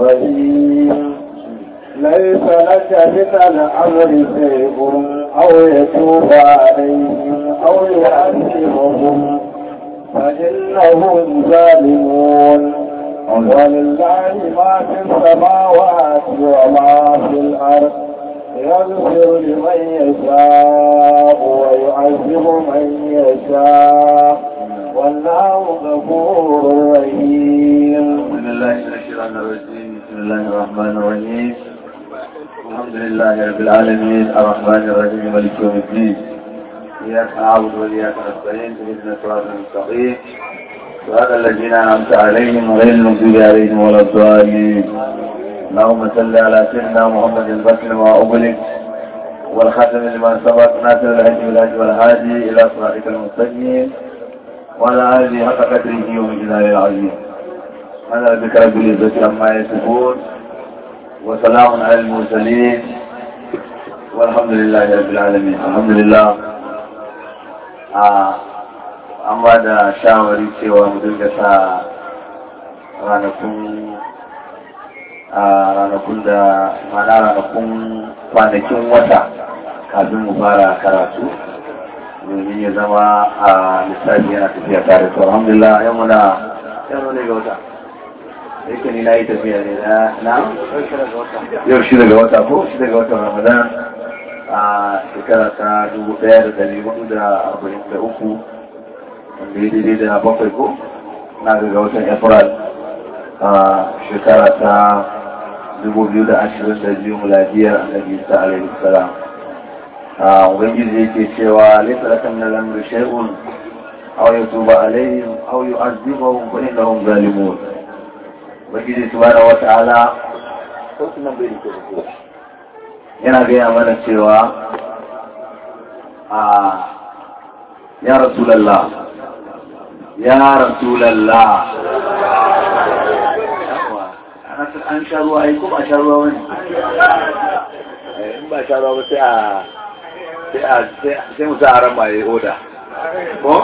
الرحيم ليس لك من الأمر شيء أو يتوب عليهم أو يعذبهم فإنهم ظالمون ولله ما في السماوات وما في الأرض يغفر لمن يشاء ويعذب من يشاء والله غفور رحيم بسم الله من الشيطان الرجيم بسم الله الرحمن الرحيم الحمد لله رب العالمين الرحمن الرحيم مالك يوم الدين إياك نعبد وإياك نستعين اهدنا الصراط المستقيم صراط الذين أنعمت عليهم غير المغضوب عليهم ولا الضالين اللهم صل على سيدنا محمد البشر ما أغلق والخاتم لما سبق ناصر الهدي والهدي والهادي إلى صراطك المستقيم وعلى آله حق قدره ومجلاله العظيم أنا ربك رب العزة عما يصفون وسلام على المرسلين والحمد لله رب العالمين الحمد لله an ba da shawari cewa mu dinga sa ranakun ranakun da mana ranakun kwanakin wata kafin mu fara karatu domin ya zama a lissafi yana tafiya tare to alhamdulillah yau muna yau ne ga wata yake ni na yi tafiya ne na na yau shi daga wata ko shi daga watan ramadan a shekara ta dubu ɗaya da dari hudu da arba'in da uku wanda ya daidai da bakwai ko na daga watan april a shekara ta dubu biyu da ashirin da biyu muladiyar annabi isa alaihi salam a ubangiji yake cewa laisa laka min al-amri shay'un aw yatuba alaihim aw yu'adhibuhum fa innahum zalimun ubangiji subhanahu wa ta'ala sautin nan bai da kyau yana gaya mana cewa a ya rasulallah ya rasulallah an sha ruwa ai ko ba sha ruwa wani in ba sha ruwa ba sai a sai mu sa a ran maye oda ko?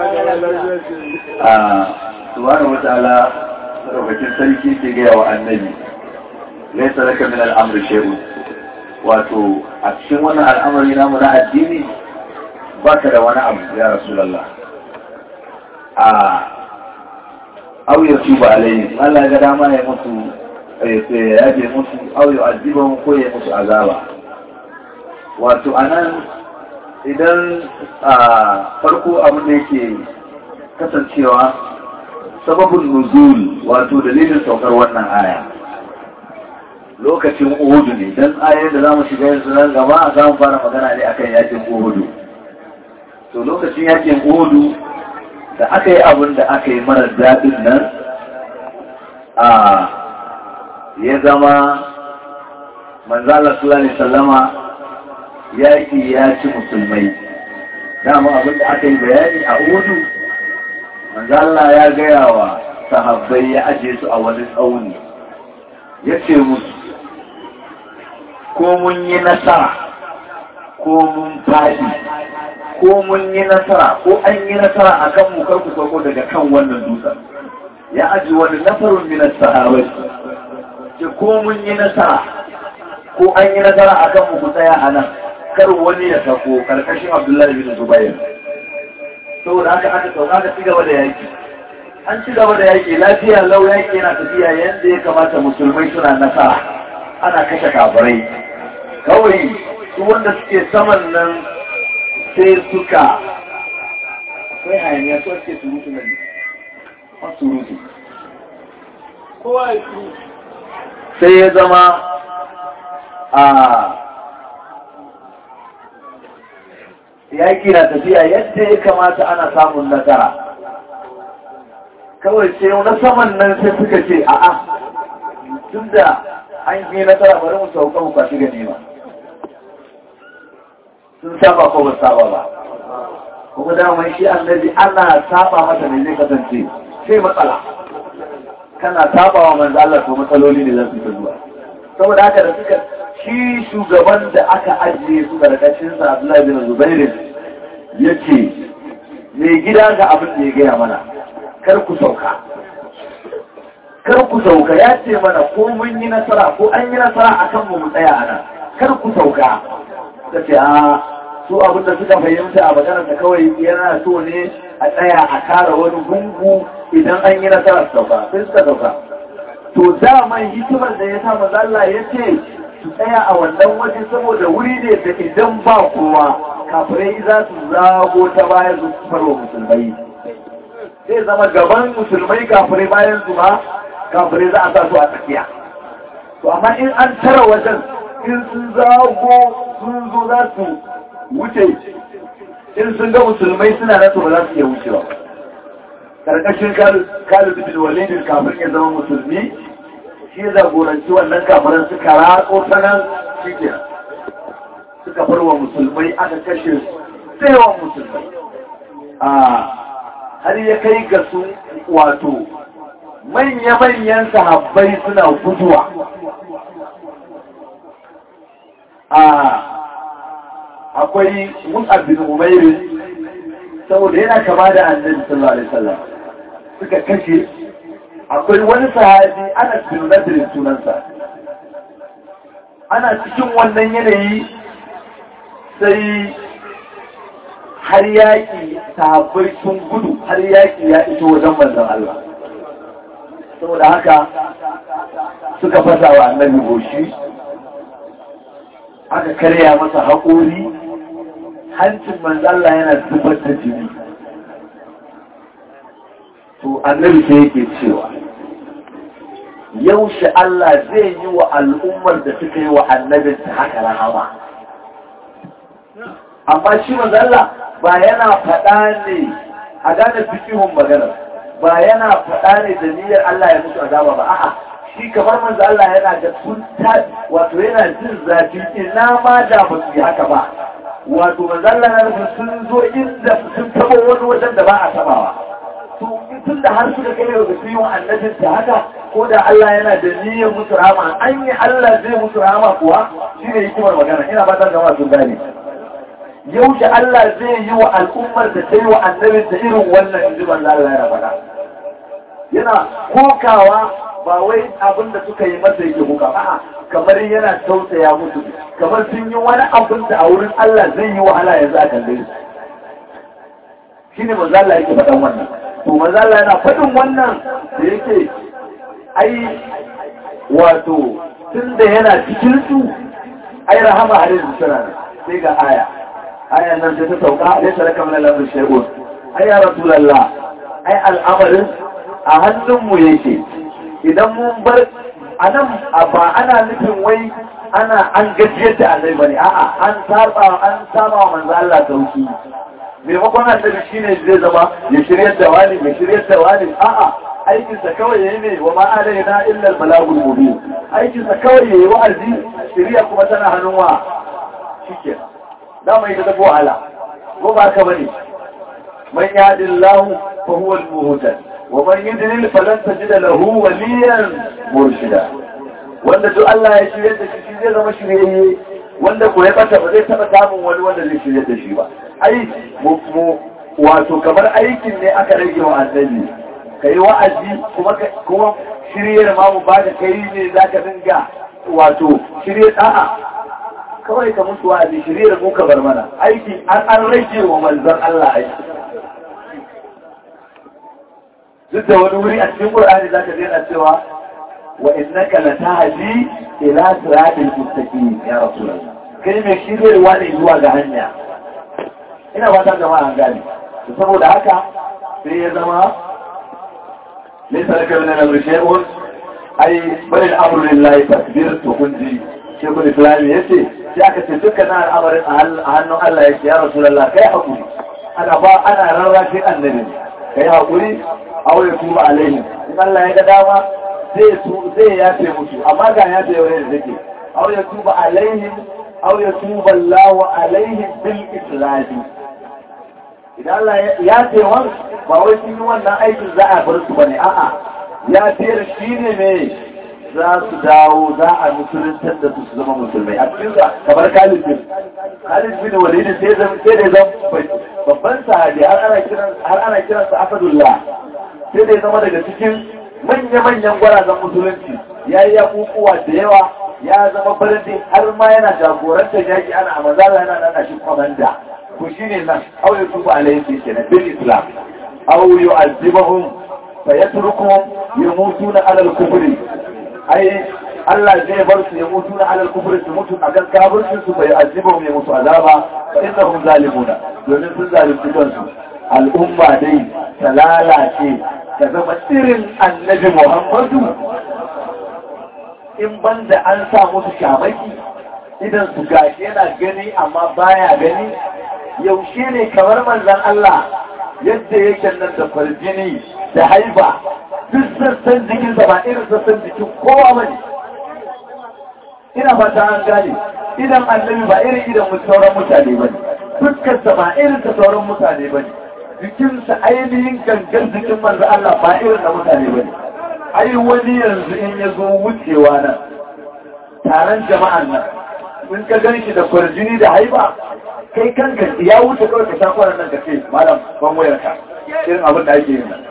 a subhanahu wa ta'ala saraukakin sarki ke gaya wa annabi laisa laka min al'amri shay'un wato a cikin wannan al'amari namu na addini ba ka da wani abu ya rasulallah a auya su ba alayhi Allah ga dama ya mutu ya je mutu auya aziban ko ya mutu azaba wato anan idan a farko abin da yake kasancewa sababin nuzul wato dalilin saukar wannan aya lokacin uhudu ne don ayoyin da za mu shiga yanzu nan gaba za mu fara magana ne akan yakin uhudu to lokacin yakin uhudu da aka yi abin da aka yi mara daɗin nan a ya zama manzala sulani sallama yaki ya ci musulmai dama abin da aka yi bayani a uhudu manzala ya gaya wa sahabbai ya aje su a wani tsauni ya ce musu ko mun yi nasara ko mun faɗi ko mun yi nasara ko an yi nasara a kan mu karku sauko daga kan wannan dutsen ya aji wani nasarun minas sahabai ce ko mun yi nasara ko an yi nasara a kan mu ku tsaya a nan kar wani ya sako karkashin abdullahi bin zubair saboda haka aka sauka aka ci gaba da yaki an ci gaba da yaki lafiya lau yaki yana tafiya yadda ya kamata musulmai suna nasara ana kashe kafirai kawai su wanda suke saman nan sai suka akwai hayaniya su suke surutu nan a surutu sai ya zama a yaƙi na tafiya yadda ya kamata ana samun nasara kawai sai na saman nan sai suka ce a'a tun da an yi nasara bari mu sauka mu kwashi ganima sun saba ko ba saba ba kuma daman shi annabi ana saba masa ne zai kasance sai matsala kana saba wa manzo Allah to matsaloli ne za su ta zuwa saboda haka da suka shi shugaban da aka ajiye su karkashin sa Abdullahi bin Zubair yace mai gida ga abin da ya gaya mana kar ku sauka kar ku sauka ya ce mana ko mun yi nasara ko an yi nasara a kan mu tsaya a nan kar ku sauka ta ce a su abin da suka fahimta a maganar da kawai yana so ne a tsaya a kara wani gungu idan an yi nasara su sauka sai suka sauka to daman hikimar da ya sa mazalla ya ce su tsaya a wannan waje saboda wuri ne da idan ba kowa kafirai za su zago ta bayan su farwa musulmai zai zama gaban musulmai kafirai bayan su ma kafirai za a sa su a tsakiya to amma in an tara wajen in sun zago sun zo za su wuce in sun ga musulmai suna nan to ba za su iya wucewa karkashin Khalid bin Walid kafin ya zama musulmi shi ya zagoranci wannan kafiran suka ratso ta nan shike suka farwa musulmai aka kashe tsayawan musulmai a har ya kai ga su wato manya-manyan sahabbai suna guduwa a akwai mus'ab bin umairin saboda yana kama da annabi sallallahu alaihi wasallam suka kashe akwai wani sahabi ana bin nadirin sunansa ana cikin wannan yanayi sai har yaƙi sahabbai sun gudu har yaƙi ya iso wajen manzon Allah saboda haka suka fasa wa annabi goshi aka karya masa haƙori hancin manzalla yana zubar da jini to annabi sai yake cewa yaushe Allah zai yi wa al'ummar da suka yi wa annabinta haka rahama amma shi manzalla ba yana faɗa ne a gane fikihun magana ba yana faɗa ne da niyyar Allah ya mutu azaba ba a'a shi kamar manzo Allah yana da kunta wato yana jin zafi ina ma da ba su yi haka ba wato manzo Allah na nufin sun zo inda sun taba wani wajen da ba a tabawa to tun da har suka kai ga su yi wa annabin ta haka ko da Allah yana da niyyar musu rahama an yi Allah zai musu rahama kuwa shine hikimar magana ina fatan jama'a sun gane yaushe Allah zai yi wa al'ummar da ta yi wa annabin ta irin wannan inji manzo Allah ya faɗa yana kokawa ba wai abin da suka yi masa yake kuka a'a kamar yana tausaya musu kamar sun yi wani abin da a wurin Allah zai yi wahala yanzu a kalle su shine manzo Allah yake faɗan wannan to manzo Allah yana faɗin wannan da yake ai wato tunda yana cikin su ai rahama har yanzu tana sai ga aya aya nan sai ta sauka laysa laka min al-amri shay'un ai ya rasulullah ai al'amarin a hannunmu yake idan mun bar a nan ba ana nufin wai ana an gajiyar da annabi bane a'a an saba an saba wa manzo Allah sauki maimakon annabi shine zai zama ya shiryar da wani ya shiryar da wani a'a aikin sa kawai yayi ne wa ma alaina illa al balagul mubin aikin sa kawai yayi wa'azi shiriya kuma tana hannun wa shike da mai da tafi wahala ko ba ka bane man yahdillahu fa huwa al muhtad ومن يدلل فلن تجد له وليا مرشدا wanda duk Allah ya shirye da shi zai zama shiryayye wanda ko ya bata ba zai taba samun wani wanda zai shirye da shi ba ai mu wato kamar aikin ne aka rage wa annabi kai wa'azi kuma kuma shiryar ma mu bada kai ne zaka dinga wato shirye da'a kawai ka mutu wa'azi shiryar mu ka bar mana aiki an an rage wa manzon Allah aiki duk da wani wuri a cikin Qur'ani zaka ga yana cewa wa innaka latahdi ila siratil mustaqim ya rasulullah kai mai shiryarwa ne zuwa ga hanya ina fatan jama'a an gane saboda haka sai ya zama laysa laka min al-amri shay'un ai bal al-amru lillahi takbir to kunji shekul islam yace sai aka ce dukkan al'amarin a hannun Allah yake ya rasulullah kai hakuri ana ba ana rarrashin annabi kai hakuri aw ya tuba alaihim in Allah ya ga dama zai su zai yafe musu amma ga ya da yawa da take aw ya tuba alaihim aw ya tuba Allah alaihim bil islami idan Allah ya ce wan ba wai sun yi wannan aikin za a bar su bane a'a ya ce shi ne me za su dawo za a musuluntar da su su zama musulmai a cikin sa kamar Khalid bin Khalid bin Walid sai zan sai da zan babban sahabi har ana kiran har ana kiransa Asadullah sai da ya zama daga cikin manya-manyan gwarazan musulunci ya yi yakukuwa da yawa ya zama birni har ma yana jagorantar yaki ana a mazala yana nana shi kwamanda ku shi ne nan au ya tuba alayhi ke na bil islam au yu azibahum fa yatrukuhum yamutuna ala al-kufri ai Allah zai bar su ya mutu na alal kufri su mutu a kan kafircin su bai azibahum ya mutu azaba fa innahum zalimuna domin sun zalunci kansu al'umma dai ta lalace ta zama irin annabi Muhammadu in banda an sa musu shamaki idan su gashi yana gani amma baya gani yaushe ne kamar manzan Allah yadda yake nan da farjini da haiba duk sassan jikinsa ba irin sassan jikin kowa bane ina fata an gane idan annabi ba irin idan sauran mutane bane fuskarsa ba irin ta sauran mutane bane jikinsa ainihin gangan jikin manzo Allah ba irin da mutane bane ai wani yanzu in ya zo wucewa nan taron jama'an nan in ka gan shi da kwarjini da haiba kai kanka ya wuce kawai ka sha kwanan nan ka ce malam ban wayar ka irin abin da ake yin nan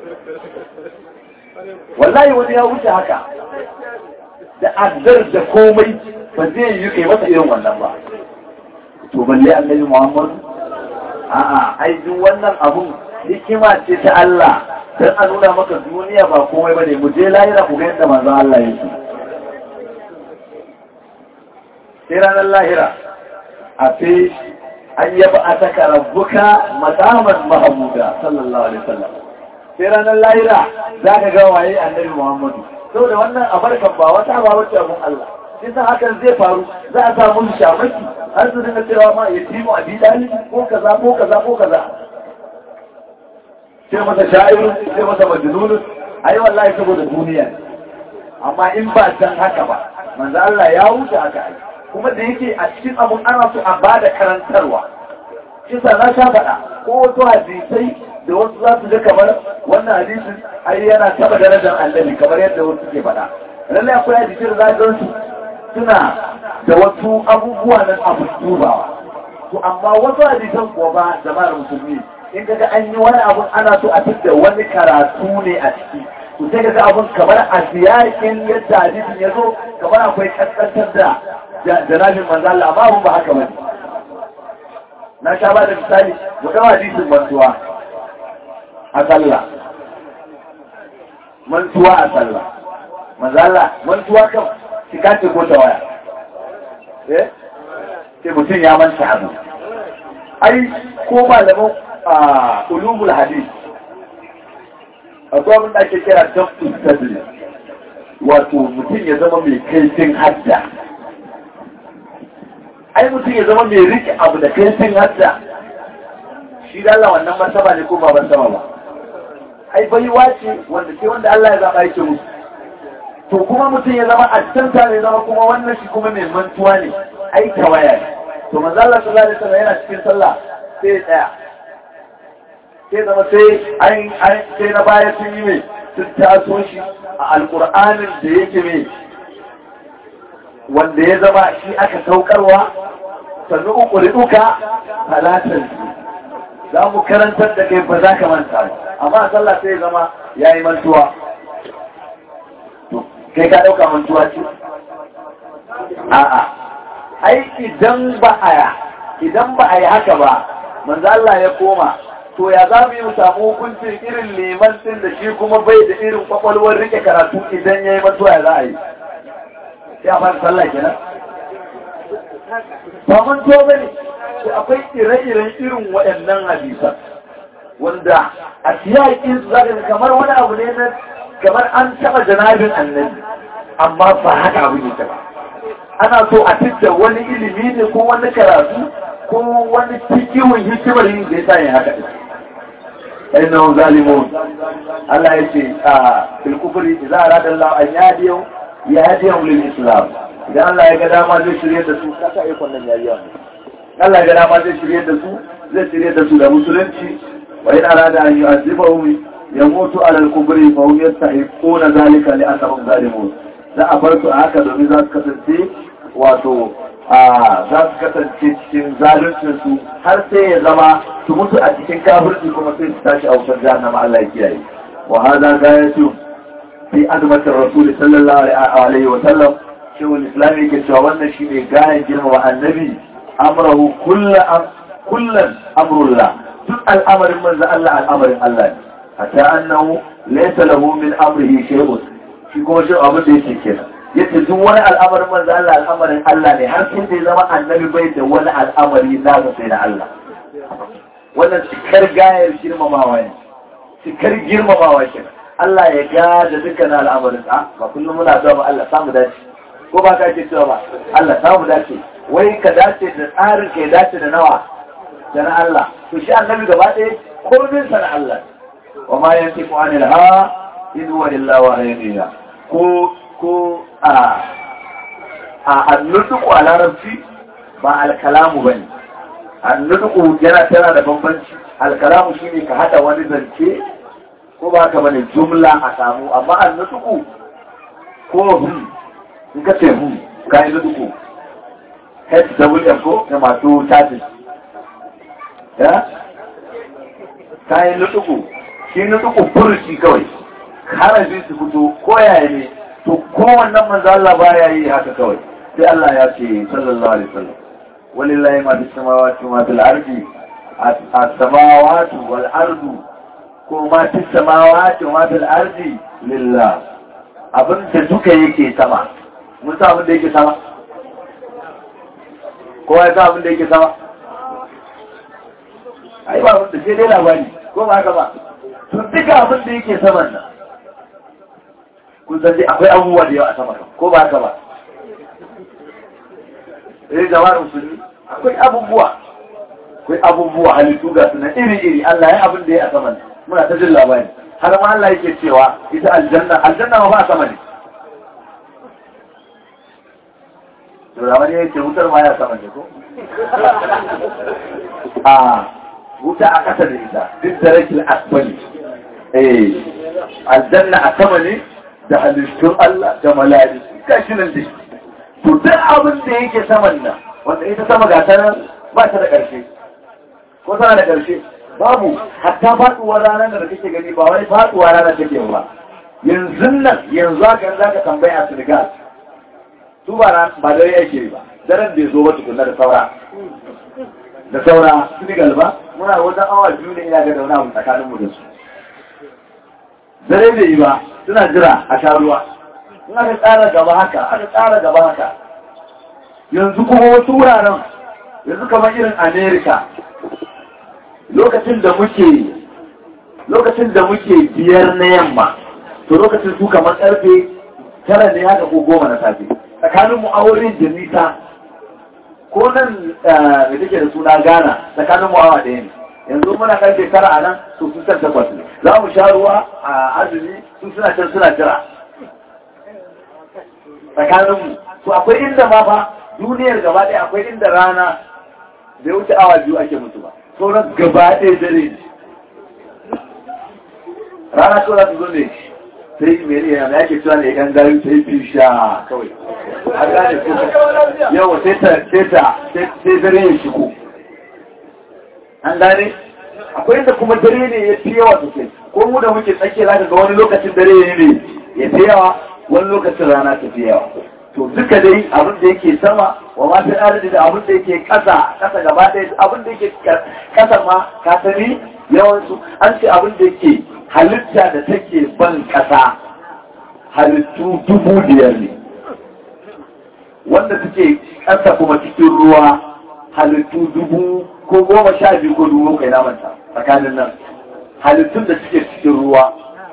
wallahi wani ya wuce haka da azzar da komai ba zai yi kai masa irin wannan ba to balle annabi Muhammad a'a ai duk wannan abun hikima ce ta Allah dan a nuna maka duniya ba komai bane mu je lahira ku ga yadda manzon Allah yake sai ranar lahira a fi an yaba a saka rabbuka madaman mahamuda sallallahu alaihi wasallam sai ranar lahira za ka ga waye annabi Muhammadu saboda wannan abarkan ba wata ba wacce abun Allah sai hakan zai faru za a samu shamaki har su dinga cewa ma ya timu a bidani ko kaza ko kaza ko kaza sai masa sha'iru sai masa majnunun ai wallahi saboda duniya amma in ba san haka ba manzo Allah ya wuce haka ai kuma da yake a cikin abun ana so a bada karantarwa kisa na sha faɗa ko wasu hadisai da wasu za su ga kamar wannan hadisin ai yana taba darajar annabi kamar yadda wasu ke faɗa lallai akwai hadisai da za su suna da wasu abubuwa nan abu dubawa to amma wasu hadisan kuwa ba jama'ar musulmi in kaga an yi wani abun ana so a fitta wani karatu ne a ciki to sai kaga abun kamar a siyakin yadda hadisin ya zo kamar akwai kaskantar da janabin manzo Allah amma abun ba haka bane na sha ba da misali mu ga hadisin mantuwa a sallah mantuwa a sallah manzo Allah mantuwa kan cika ce ko ta waya eh sai mutum ya manta abu ai ko malaman a ulumul hadith akwai abin da ake kira dabtu sadri wato mutum ya zama mai kaifin hadda ai mutum ya zama mai rike abu da kaifin hadda shi da Allah wannan martaba ne ko ba martaba ba ai baiwa ce wanda sai wanda Allah ya zaba yake musu to kuma mutum ya zama addanta ne zama kuma wannan shi kuma mai mantuwa ne ai tawaya ne to manzo Allah sallallahu alaihi wasallam yana cikin sallah sai tsaya sai zama sai an an sai na baya sun yi mai sun taso shi a alqur'anin da yake mai wanda ya zama shi aka saukarwa sannu uku duka halatan za mu karantar da kai ba za ka manta ba amma sallah sai zama yayi mantuwa kai ka ɗauka mantuwa ce? A'a, ai idan ba a idan ba a yi haka ba, manzo Allah ya koma, to ya za mu yi samu hukuncin irin liman ɗin da shi kuma bai da irin kwakwalwar rike karatu idan ya yi mantuwa ya za a yi. Ya fara sallah kenan? Ba mantuwa ba ne, akwai ire-iren irin waɗannan hadisan. Wanda a siyakin su za kamar wani abu ne na kamar an taɓa janabin annabi amma ba haka abu ne ta ba ana so a fitta wani ilimi ne ko wani karatu ko wani cikiwon hikimar yin da ya sa yin haka ɗin ɗan zalimun Allah ya ce a filkufuri za a radar Allah an yadiyau ya yadiyau lil islam idan Allah ya ga dama zai shirye da su kasa ikon nan yariya Allah ya ga dama zai shirye da su zai shirye da su da musulunci wa yana rada an yi azibahum يموت على الكبر فهم يستحقون ذلك لأنهم ظالمون za a bar su a haka domin za su kasance wato a za su kasance cikin zaluncin su har sai ya zama su mutu a cikin kafirci kuma sai su tashi a wutar jahannama Allah ya kiyaye wa hada gayatu fi azmatin rasul sallallahu alaihi wa sallam shi wani islami yake cewa wannan shi ne gayan girmama annabi amrahu kullan amrullah duk al'amarin manzo Allah al'amarin Allah ne hatta annahu laysa lahu min amrihi shay'un shi kuma shi abin da yake kenan yace duk wani al'amarin manzo Allah al'amarin Allah ne har sai da zama annabi bai da wani al'amari na sai da Allah wannan cikar gayar girmamawa ne cikar girmamawa kenan Allah ya gada dukkan al'amarin sa ba kullum muna zuwa ba Allah samu dace ko ba ka ce cewa ba Allah samu dace wai ka dace da tsarin ka ya dace da nawa da na Allah to shi annabi gaba ɗaya komin sa na Allah wa ma yantiqu anil ha in huwa illa wahyun ko ko a a annutuku a larabci ba alkalamu bane annutuku yana tana da bambanci alkalamu shine ka hada wani zance ko ba ka bane jumla a samu amma annutuku ko hum in ka ce hum ka yi nutuku HWM ko na masu tatis ya ka yi nutuku shi nutuku furuci kawai harafin su fito ko yaya ne to kowannan manzo Allah baya yi haka kawai sai Allah ya ce sallallahu alaihi wasallam walillahi ma fis samawati wa fil ardi as-samawati wal ardu ko ma fis samawati wa fil ardi lillah abin da duka yake sama mun sa abin da yake sama ko ya sa abin da yake sama ai ba abin da sai dai labari ko ba haka ba to duka abin da yake saman nan kun san dai akwai abubuwa da yawa a sama ko ba haka ba eh jama'ar musulmi akwai abubuwa akwai abubuwa halittu ga suna iri-iri Allah ya abin da ya a saman muna ta jin labari har ma Allah yake cewa ita aljanna aljanna ma ba a sama ne to da wani yake wutar ma ya sama ne ko a wuta a kasa da ita duk da rakin asbali eh aljanna a sama ne da halittun Allah da malari gashi nan dai to duk abin da yake saman nan wanda ita sama ga ta nan ba ta da ƙarshe ko tana da ƙarshe babu hatta faɗuwar ranar da kake gani ba wani faɗuwar ranar take ba yanzu nan yanzu haka za ka tambaya a Senegal su ba ba dare yake ba daren bai zo ba tukunna da saura da saura Senegal ba muna wajen awa biyu ne ina ga dauna abu tsakaninmu da su dare bai yi ba suna jira a sha ruwa in aka tsara gaba haka aka tsara gaba haka yanzu kuma wasu wuraren yanzu kamar irin amerika lokacin da muke lokacin da muke biyar na yamma to lokacin su kamar karfe tara ne haka ko goma na safe tsakanin mu auren da nisa ko nan da take da suna gana tsakanin mu awa ɗaya ne yanzu muna karfe tara a nan to sun san takwas ne za mu sha ruwa a azumi sun suna can suna jira tsakaninmu to akwai inda ma fa duniyar gaba ɗaya akwai inda rana bai wuce awa biyu ake mutu ba sauran gaba ɗaya dare ne rana kawai za su zo ne sai mai yana da ake cewa ne yan gari sai fi sha kawai a gane ko yawa sai ta sai ta sai dare ya shigo an gane akwai inda kuma dare ne ya fi yawa sosai ko mu da muke tsakiya za ka ga wani lokacin dare ne ya fi yawa wani lokacin rana ta fi yawa to duka dai abin da yake sama wa ma fi adadi da abin da yake kasa kasa gaba ɗaya abin da yake kasa ma ka sani yawansu an ce abin da yake halitta da take ban kasa halittu dubu biyar ne wanda suke kasa kuma cikin ruwa halittu dubu ko goma sha biyu ko dubu kai namanta tsakanin nan halittun da suke cikin ruwa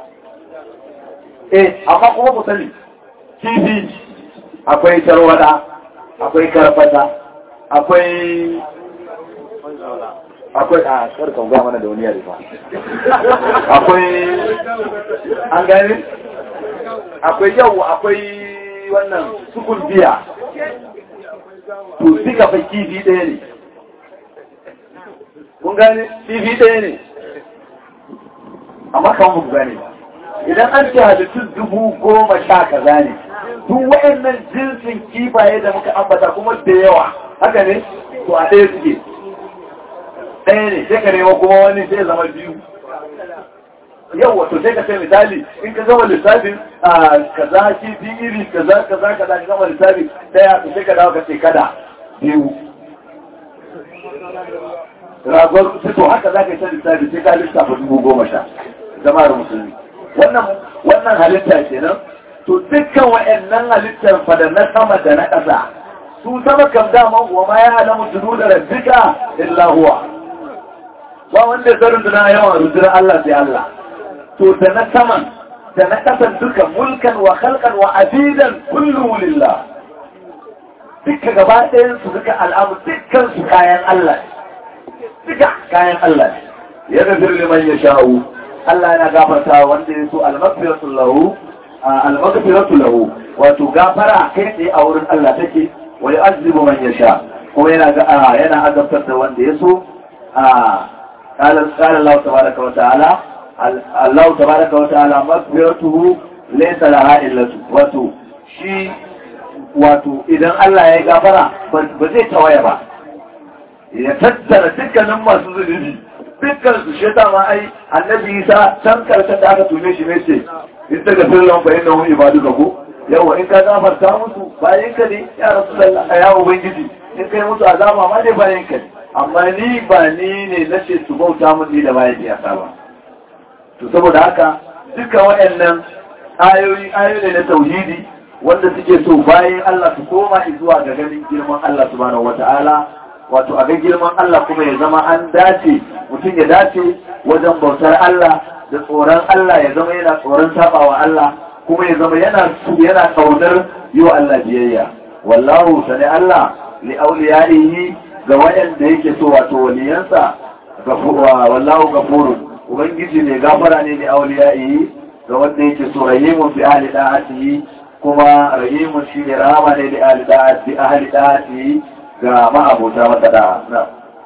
eh amma kuma ku sani kifi akwai tarwada akwai karfata akwai akwai a karkan ga mana da wani yare ba akwai an gani akwai yau akwai wannan sukun biya to duka fa kifi ɗaya ne kun gane kifi ɗaya ne amma kan mu gane ba idan an ce halittun dubu goma sha kaza ne duk wayannan jinsin kifaye da muka ambata kuma da yawa haka ne to a ɗaya suke ɗaya ne sai ka nema kuma wani sai zama biyu yau wato sai ka sai misali in ka gama lissafin a kaza kifi iri kaza kaza kaza ka gama lissafi daya to sai ka dawo ka ce kada biyu ragon to haka za ka yi ta lissafi sai ka lissafa dubu goma sha jama'ar musulmi wannan wannan halitta kenan to dukkan wa'annan halittar fa da na sama da na ƙasa su sama kam dama wa ma ya halamu tudu da rabbika illa huwa ba wanda ya runduna yawan rundunar Allah sai Allah to da na saman da na ƙasan duka mulkan wa khalqan wa abidan kullu lillah duka gaba ɗayan su duka al'amu dukkan su kayan Allah duka kayan Allah ya gafir liman ya sha'u Allah yana gafarta wanda ya so al-maghfiratu lahu al-maghfiratu lahu wato gafara kai tsaye a wurin Allah take wa yu'azzibu man yasha kuma yana ga yana azabtar da wanda ya so قال قال الله تبارك وتعالى الله تبارك وتعالى مغفرته ليس لها إلا wato shi wato idan Allah ya gafara ba zai tawaya ba ya tattara dukkanin masu zunubi dukkan su shi ta ma ai annabi Isa can karshen da aka tume shi ne ce in ta gafir lan fa innahu ibaduka ko yawa in ka gafarta musu bayan ka ne ya rasulullah ya ubangiji in kai musu azaba ma dai bayan ka ne amma ni ba ni ne na ce su bauta mun ni da mahaifiyata ba to saboda haka duka waɗannan ayoyi ayoyi na tauhidi wanda suke so bayan Allah su koma zuwa ga ganin girman Allah subhanahu wata'ala wato a ga girman Allah kuma ya zama an dace mutum ya dace wajen bautar Allah da tsoron Allah ya zama yana tsoron sabawa Allah kuma ya zama yana yana kaunar yi wa Allah biyayya wallahu sani Allah li auliyaihi ga waɗanda yake so wato waliyansa wallahu gafurun ubangiji ne gafara ne da auliya'i ga wanda yake so rahimun bi ahli da'atihi kuma rahimun shi ne rahama ne da ahli da'ati ahli da'atihi ga ma'abota masa da'a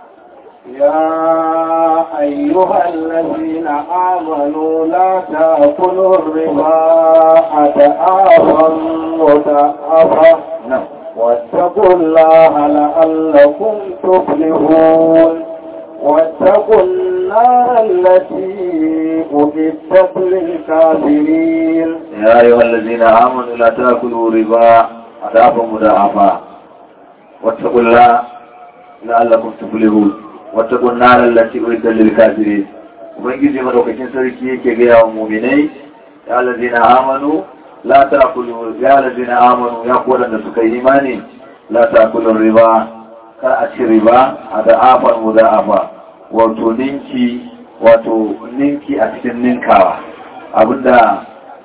يا أيها الذين آمنوا لا تأكلوا الربا أضعافا مضاعفة نعم واتقوا الله لعلكم تفلحون واتقوا النار التي أعدت للكافرين يا أيها الذين آمنوا لا تأكلوا ربا أضعافا مضاعفا واتقوا الله لعلكم تفلحون واتقوا النار التي أعدت للكافرين ubangiji madaukakin sarki yake gaya wa muminai ya lazina amanu la ta'kulu ya lazina amanu ya ku da suka yi imani la ta'kulu riba kar a ci riba a da'afan muda'afa wato ninki wato ninki a cikin ninkawa abinda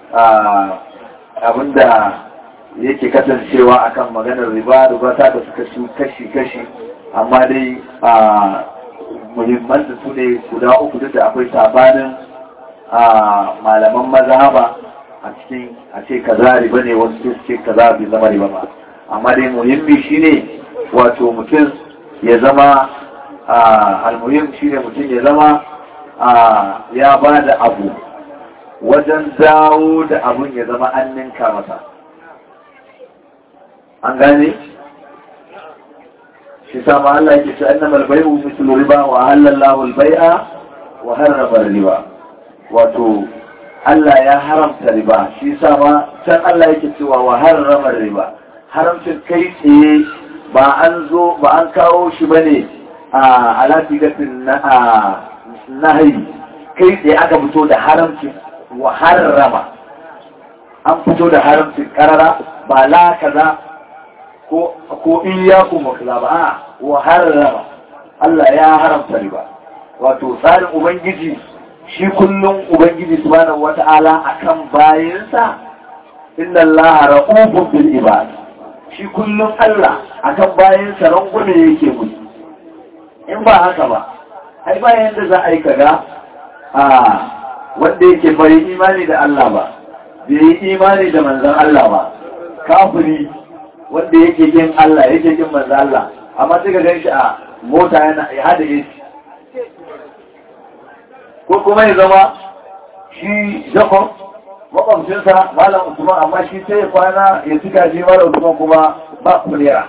abinda yake kasancewa akan maganar riba riba ta da suka su kashi kashi amma dai a muhimman da su ne guda uku duk da akwai sabanin a malaman mazhaba a cikin a ce kaza riba ne wasu su ce kaza bai zama riba ba amma dai muhimmi shine wato mutum ya zama almuhim shine mutum ya zama ya ba da abu wajen dawo da abun ya zama an ninka masa an gane shi sama Allah yake ce annama al-bai'u mithlu riba wa halallahu al-bai'a wa harrama riba wato Allah ya haramta riba shi sama can Allah yake cewa wa harrama riba haramcin kai tsaye ba an zo ba an kawo shi bane a alatigatin na nahi kai tsaye aka fito da haramcin wa harrama an fito da haramcin karara ba la kaza ko ko iyyakum wa kaza ba a wa harrama Allah ya haramta riba wato tsarin ubangiji shi kullum ubangiji subhanahu wata'ala akan bayansa inna Allah ra'ufun bil ibad shi kullum Allah akan bayansa rangume yake musu in ba haka ba ai ba yanda za a yi kaga a wanda yake bai imani da Allah ba bai yi imani da manzon Allah ba kafiri wanda yake yin Allah yake yin manzo Allah amma sai ka ganshi a mota yana ya hada AC ko kuma ya zama shi Jacob makwabcinsa Malam Usman amma shi sai ya kwana ya cika shi Malam Usman kuma ba kulera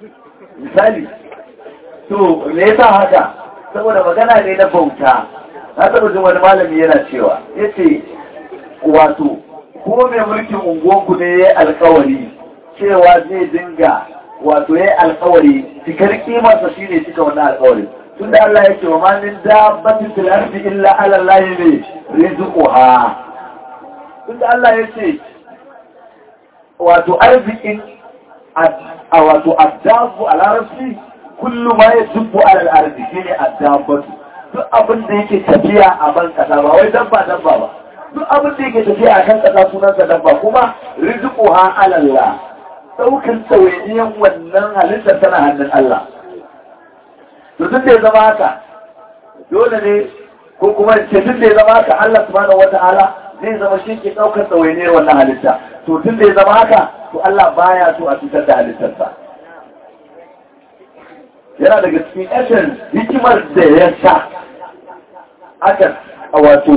misali to me yasa haka saboda magana ne na bauta na taɓa jin wani malami yana cewa ya ce wato ko mai mulkin unguwanku ne ya yi alkawari cewa zai dinga wato ya yi alkawari cikar kimarsa shi ne cika wannan alkawari tun da Allah ya ce wa mamin dabbatin fil ardi illa ala Allah ne rizquha tun da Allah ya ce wato arzikin a wato addabu a larabci kullu ma ya dubbu alal arzi shine addabatu duk abin da yake tafiya a ban kasa ba wai dabba dabba ba duk abin da yake tafiya a kan kasa sunansa dabba kuma rizquha ala Allah daukan tsawainiyan wannan halittar tana hannun Allah to duk da ya zama haka dole ne ko kuma ce duk da ya zama haka Allah subhanahu wata'ala zai zama shi ke daukar tsawainiyar wannan halitta to tun da ya zama haka to Allah baya so a cutar da halittarsa yana daga cikin essence hikimar da ya sa aka wato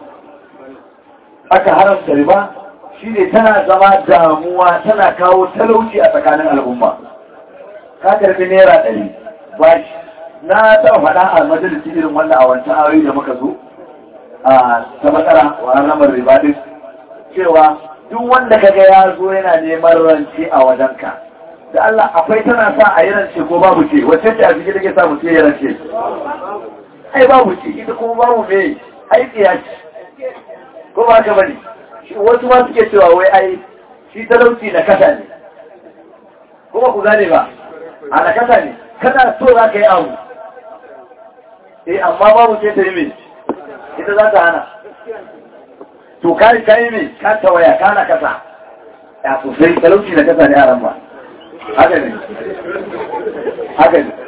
aka haramta riba shi ne tana zama damuwa tana kawo talauci a tsakanin al'umma ka karfi naira ɗari ba shi na taɓa faɗa a majalisi irin wanda a wancan aure da muka zo a ta matsara wa haramar riba din cewa duk wanda kaga ya zo yana neman rance a wajenka da Allah akwai tana sa a yi rance ko babu ce wacce ce a cikin da ke sa mutum ya rance ai babu ce ita kuma babu me ai tsiya ce ko ba ka bane wasu ma suke cewa wai ai shi talauci na kasa ne kuma ku gane ba a na kasa ne kana so za ka yi abu eh amma babu ce ta yi me ita za ta hana to kai kai me ka tawaya kana kasa ya sosai talauci na kasa ne a ran ba haka ne haka ne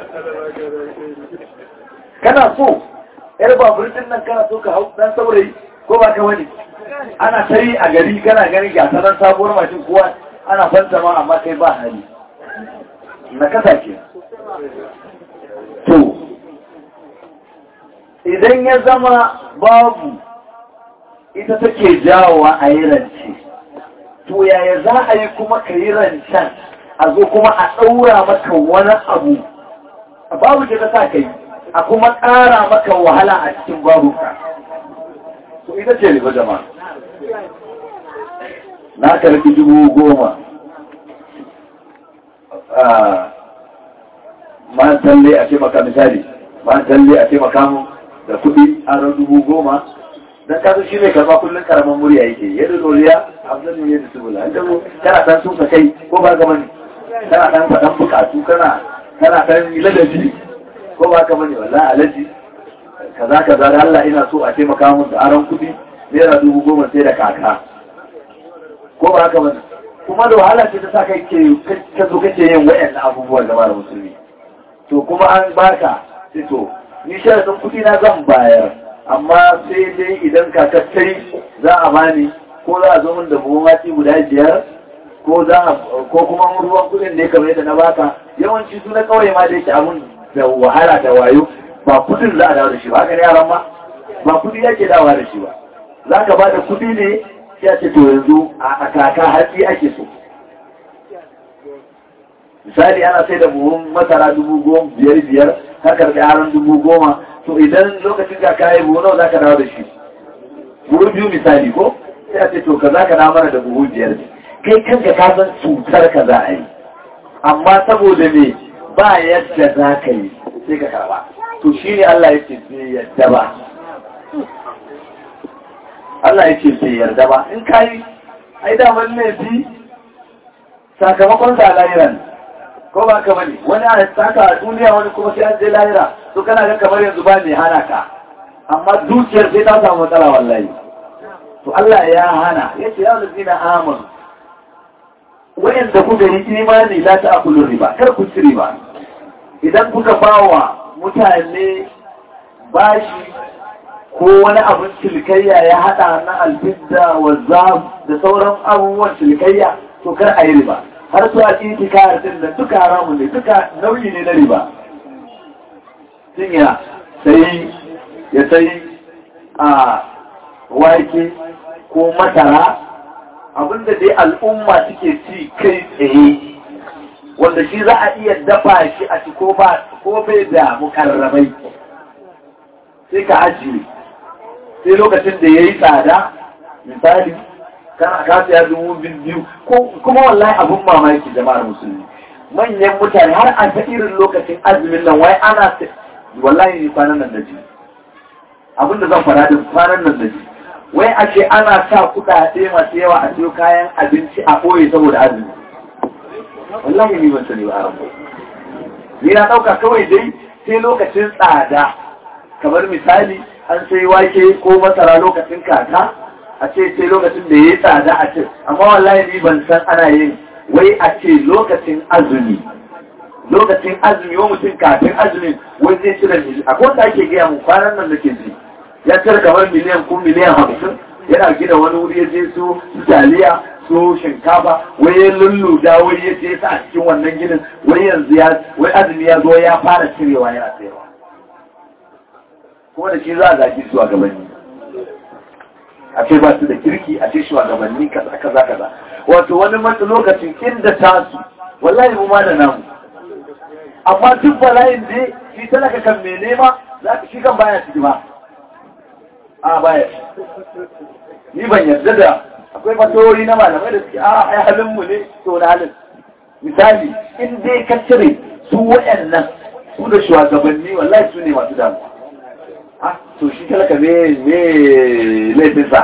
kana so yar babur din nan kana so ka hau dan saurayi ko ba ka wani ana sai a gari kana gani ga sanan sabuwar mashin kowa ana fanta ma amma kai ba hali na kasa ke to idan ya zama babu ita take jawowa a yi rance to yaya za a yi kuma ka yi rancen a zo kuma a ɗaura maka wani abu babu ce ta sa ka yi a kuma ƙara maka wahala a cikin babu ka to ita ce riba jama'a na karfi dubu goma ma talle a taimaka misali ma talle a taimaka mu da kuɗi an dubu goma dan kasu shi mai karba kullum karaman murya yake yadda doriya abdul ne yadda subula an dabo kana san sun kai ko ba ga mani kana dan fadan bukatu kana kana dan ladabi ko ba ka bane wallahi alaji kaza kaza da Allah ina so a taimaka mun da aron kudi naira dubu goma sai da kaka ko ba ka bane kuma da wahala ce ta sa kai ke ka zo kake yin wayannan abubuwan da mara musulmi to kuma an baka sai to ni sharadin kudi na zan bayar amma sai dai idan kakattai za a bani ko za a zo min da buhun hatsi guda biyar ko za a ko kuma ruwan kudin da ya kamar yadda na baka yawanci su na kawai ma da yake abun da wahala da wayo ba kudin za a dawo da shi ba haka ne yaran ma ba kudi yake dawa da shi ba za ka ba da kudi ne sai a ce to yanzu a kaka hatsi ake so misali ana sai da buhun masara dubu goma biyar biyar ka karɓi aron dubu goma to idan lokacin ka kayi buhu nawa za ka dawo da shi buhu biyu misali ko sai a ce to ka za ka dawo mana da buhu biyar kai kanka ka san cutar ka za a yi amma saboda me ba yadda za ka yi sai ka karba to shi ne Allah ya ce bai yadda ba Allah ya ce bai yarda ba in ka yi ai daman laifi sakamakon sa lahiran ko ba ka bane wani a saka a duniya wani kuma sai an je lahira to kana ga kamar yanzu ba mai hana ka amma dukiyar sai ta samu matsala wallahi to Allah ya hana yace ya lazina amanu wayanda kuka yi imani la ta akulu riba kar ku ci riba idan kuka bawa mutane bashi ko wani abin cilikayya ya hada na alfidda wa zab da sauran abubuwan cilikayya to kar a yi riba har su a titi kayar din da duka haramun ne duka nauyi ne na riba sun ya sai ya sai a wake ko masara abinda dai al'umma suke ci kai tsaye wanda shi za a iya dafa shi a ci ko bai da mukarrabai sai ka ajiye sai lokacin da ya yi tsada misali kana ka siya dubu biyu kuma wallahi abun mamaki jama'ar musulmi manyan mutane har a ta irin lokacin azumin nan wai ana wallahi kwanan nan da ji abinda zan fara da kwanan nan da ji wai a ce ana sa kuɗaɗe masu yawa a siyo kayan abinci a ɓoye saboda azumi wallahi ni ban sani ba a rabu ni na ɗauka kawai dai sai lokacin tsada kamar misali an sai wake ko masara lokacin kaka a ce sai lokacin da ya yi tsada a ce amma wallahi ni ban san ana yin wai a ce lokacin azumi lokacin azumi wa mutum kafin azumin wai zai cire miliyan akwai wanda ake gaya mu kwanan nan da ke ji ya cire kamar miliyan ko miliyan hamsin yana gina wani wuri ya je su taliya su shinkafa wai ya lulluda wai ya je sa a cikin wannan ginin wai yanzu ya wai azumi ya zo ya fara cirewa yana tsayawa kuma da shi za a zaki su a gabanni a ce ba su da kirki a ce shugabanni kaza kaza kaza wato wani matsa lokacin inda tasu wallahi mu ma da namu amma duk bala'in da shi talaka kan me nema za ka shi kan baya ciki ba a baya ni ban yarda da akwai fatori na malamai da suke a ai halin mu ne to na halin misali in dai ka cire su waɗannan su da shugabanni wallahi su ne masu damuwa ah to shi talaka me me laifinsa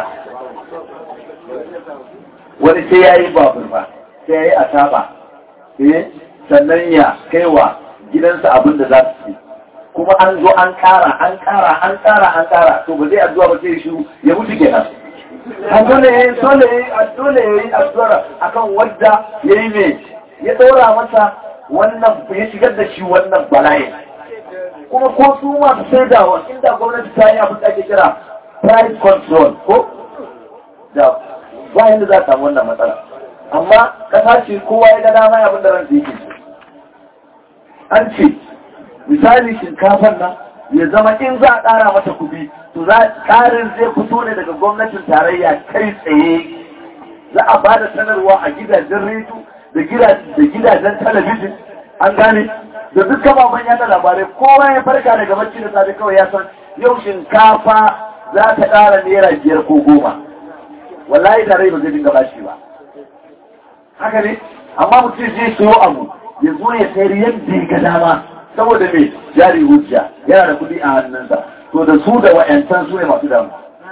wani sai ya yi babur ba sai ya yi asaba eh sannan ya kaiwa gidansa abin da za su ci kuma an zo an kara an kara an kara an kara to ba zai addu'a ba sai shi ya mutu kenan a dole ya yi dole ya yi dole ya yi addu'a akan wadda ya yi mai ya ɗora masa wannan ya shigar da shi wannan bala'in kuma ko su masu saidawa inda gwamnati ta yi abin da ake kira price control ko da bayan da za ta samu wannan matsala amma kasa ce kowa ya ga dama abin da ran yake an ce misali shinkafan nan ya zama in za a ƙara mata kuɗi to za ƙarin zai fito ne daga gwamnatin tarayya kai tsaye za a ba da sanarwa a gidajen rediyo da gidajen talabijin an gane da dukkan baban yada labarai kowa ya farka daga bacci da safe kawai ya san yau shinkafa za ta ƙara naira biyar ko goma wallahi da rai ba zai dinga bashi ba haka ne amma mutum zai siyo abu ya zo ya sayar yadda ya ga dama saboda mai jari hujja yana da kuɗi a hannunsa to da su da wa'yancan su ne masu damu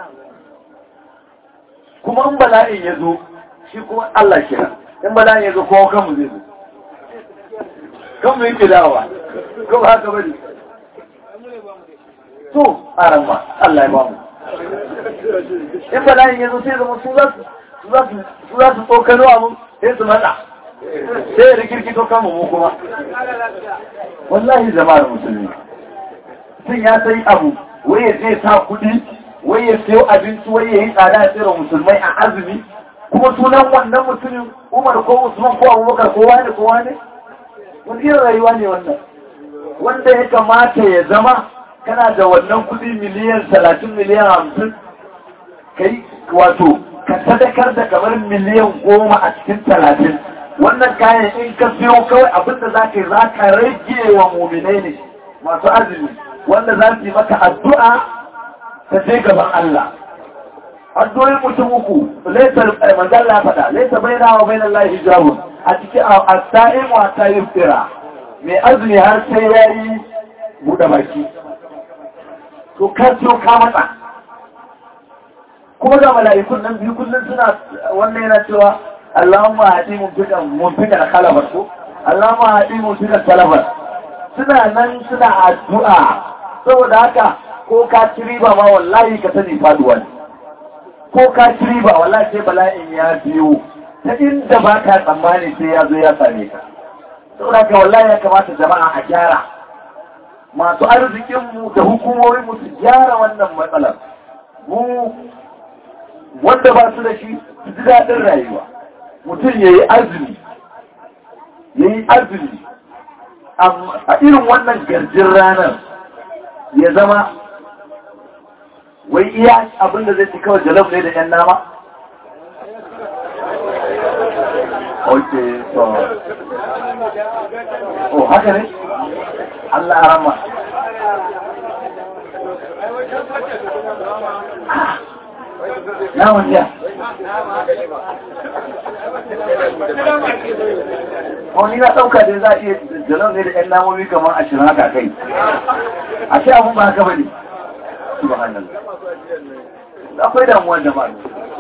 kuma in bala'in ya zo shi kuma Allah kira in bala'in ya zo kowa kanmu zai zo kanmu yake dawa kuma haka bari to a ramma Allah ya ba mu in bala'in ya zo sai zama su za su tsokano abin sai su matsa sai ya rikirkito kanmu mu kuma wallahi jama'ar musulmi sun ya sai abu wai ya zai sa kudi wai ya sayo abinci wai ya yi tsada ya tsira musulmai a azumi kuma sunan wannan mutumin umar ko usman ko abubakar ko wani ko wani wani irin rayuwa ne wannan wanda ya kamata ya zama kana da wannan kudi miliyan talatin miliyan hamsin kai wato ka sadakar da kamar miliyan goma a cikin talatin wannan kayan in ka siyo kawai abinda za ka yi za ka rage wa muminai ne masu azumi wanda za su yi maka addu'a ta je gaban Allah addu'o'in mutum uku laisa manzalla faɗa laisa bai na wa bai na lahi hijabun a cikin asa'in wata yin tsira mai azumi har sai ya yi buɗe baki to ka siyo ka matsa kuma ga mala'ikun nan biyu kullum suna wannan yana cewa Allahumma haɗi mumfikan kalabar ko Allahumma haɗi mumfikan kalabar suna nan suna addu'a saboda haka ko ka ci riba ma wallahi ka sani faduwa ne ko ka ci riba wallahi sai bala'in ya biyo ta inda ba ka tsammani sai ya zo ya same ka saboda haka wallahi ya kamata jama'a a gyara masu arzikinmu da hukumomin mu su gyara wannan matsalar mu wanda ba su da shi su ji daɗin rayuwa mutum ya yi azumi ya yi azumi a irin wannan garjin ranar ya zama wai iya abinda zai ci kawai jalab ne da yan nama ok so oh haka ne Allah a rama naman jiya wani na ɗauka da za a iya jalon ne da ‘yan namomi kamar ashirin haka kai a ce abin ba haka ba ne subhanallah akwai damuwar da ba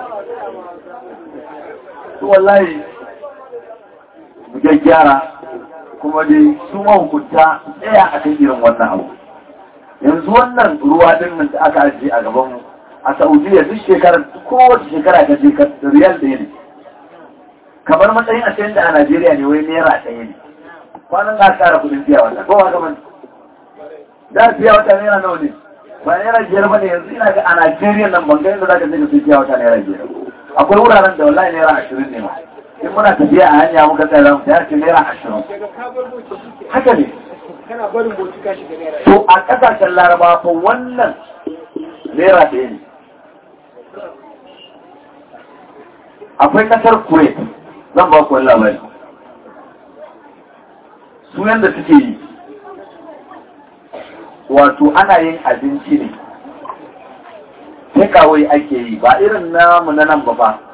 su wallahi mu gyara kuma dai su mahukunta tsaya a kan irin wannan abu yanzu wannan ruwa din nan da aka ajiye a gaban mu a saudiya duk shekarar kowace shekara ka je ka riyal ɗaya ne kamar matsayin a da a najeriya ne wai naira ɗaya ne kwanan ka kara kudin biya wata ko haka man da biya wata naira nawa ne ba naira biyar ba ne yanzu ina ga a najeriya nan ban ga yadda za ka je ka sai biya wata naira biyar akwai wuraren da wallahi naira ashirin ne ma in muna tafiya a hanya muka tsaya zamu ta ce naira ashirin haka ne to a ƙasashen laraba fa wannan naira ɗaya ne akwai ƙasar kuwait zan ba ku wani labari su yanda suke yi wato ana yin abinci ne takeaway ake yi ba irin namu na nan ba fa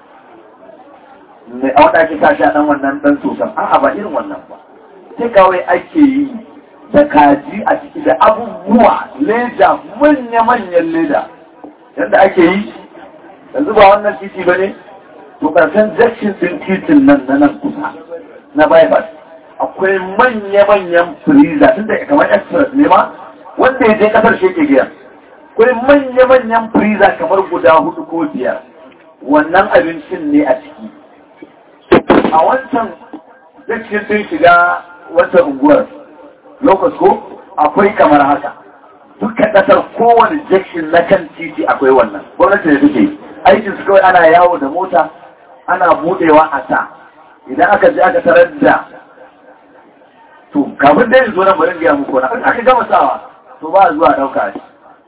mai a wata ake kashi a ɗan wannan ɗan sosan a'a ba irin wannan ba takeaway ake yi da kaji a ciki da abubuwa leda manya-manyan leda yadda ake yi yanzu ba wannan titi ba ne to ƙarshen jakshin ɗin titin nan na nan kusa na bypass akwai manya-manyan freezer tun da kamar express ne ma wanda ya je kasar shi ke giya akwai manya-manyan freezer kamar guda hudu ko biyar wannan abincin ne a ciki a wancan jakshin ɗin shiga wata unguwar lokacin ko akwai kamar haka dukkan ƙasar kowane jakshin na kan titi akwai wannan gwamnati da take aikin su kawai ana yawo da mota ana budewa a sa idan aka je aka tarar da to kafin dai zo nan bari gaya muku na aka gama sawa to ba zuwa dauka shi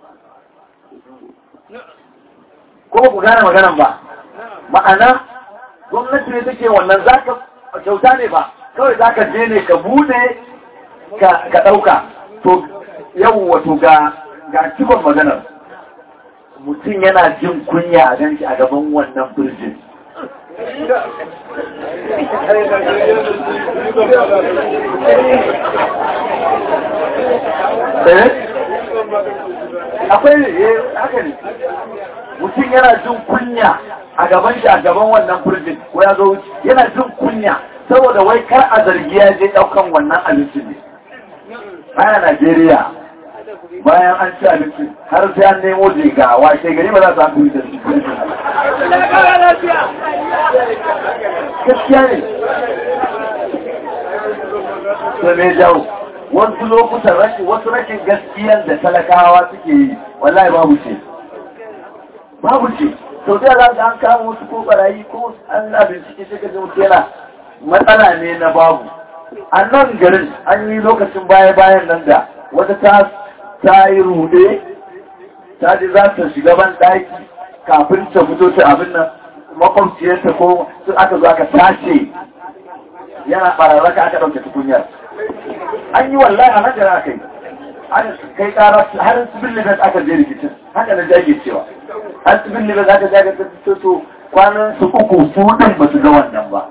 ko ku gane maganan ba ma'ana gwamnati ne take wannan zaka kyauta ne ba kawai zaka je ne ka bude ka dauka to yau wato ga ga cikon maganar mutum yana jin kunya a ganshi a gaban wannan birjin akwai ne haka ne mutum yana jin kunya a gaban shi a gaban wannan birjin ko ya zo yana jin kunya saboda wai kar a zargi ya je daukan wannan abinci ne baya Najeriya bayan an ci abinci har sai an nemo jiga washe gari ba za su haɗu da shi gaskiya ne to me jawo wasu lokutan rashin wasu rashin gaskiyar da talakawa suke yi wallahi babu ce babu ce sau da za an kama wasu ko barayi ko an na bincike suka ji mutu yana matsala ne na babu a nan garin an yi lokacin baya-bayan nan da wata ta ta yi rude ta ji za ta shiga ban ɗaki kafin ta fito ta abin nan makwabciyarta ko sun aka zo aka tace yana ɓararraka aka ɗauke tukunyar an yi wallahi a nan da aka yi an kai ƙara har sibin libet aka je rikicin haka na jage cewa har sibin libet aka jage ta fito to kwanan su uku su ɗin ba su ga wannan ba